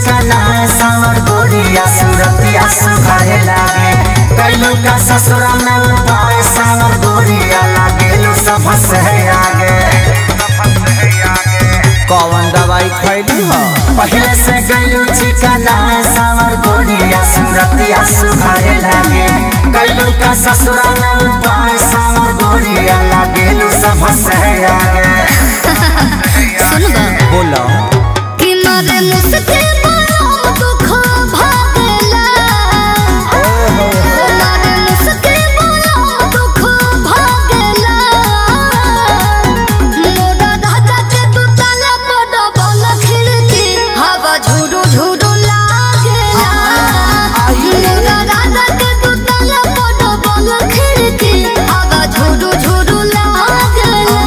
चिकना सावर गोरिया सूरतिया सुखाए लागे कैलू का ससुरा में उपाय सावर गोरिया लागे सब से आगे कौन दवाई खैली हो पहले से गैलू चिकना सावर गोरिया सूरतिया सुखाए लागे कैलू का ससुरा में उपाय सावर गोरिया लागे सब से आगे सुनबा बोलो कि मारे मुझसे बड़ा दुख भागेला मारे मुझसे बड़ा दुख भागेला मोरा दादा के तू ताला बड़ा बड़ा खिड़की हवा झुरु झुरु लागेला मोरा दादा के तू ताला बड़ा बड़ा खिड़की हवा झुरु झुरु लागेला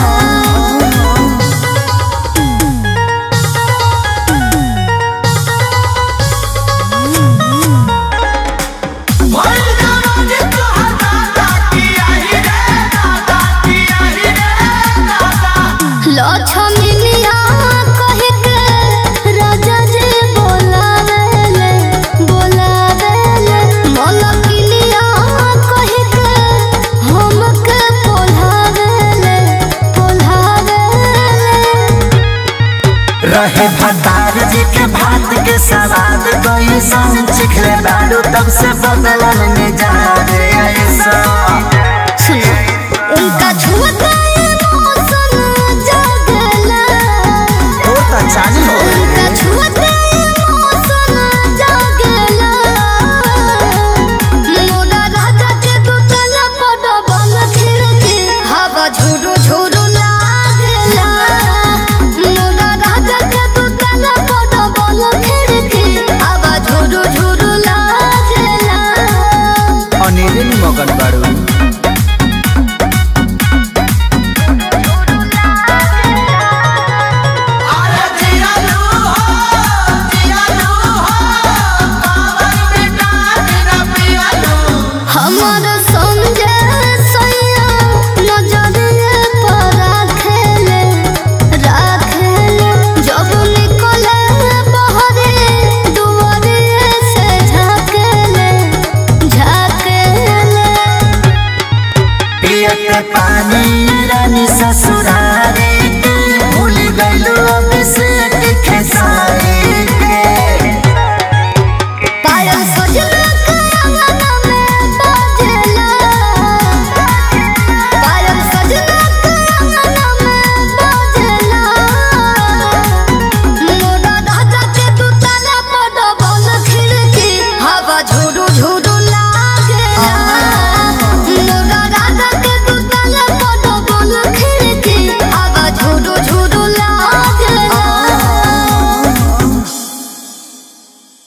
लक्ष्मीनिया कहि के राजा जी बोलावेले बोलावेले मलकिनिया कहि के हमके पोल्हावेले पोल्हावेले रहे भतार जी के भात के सवाद कोई सन चिखले बालू तब से बदलल ने जा रे ऐसा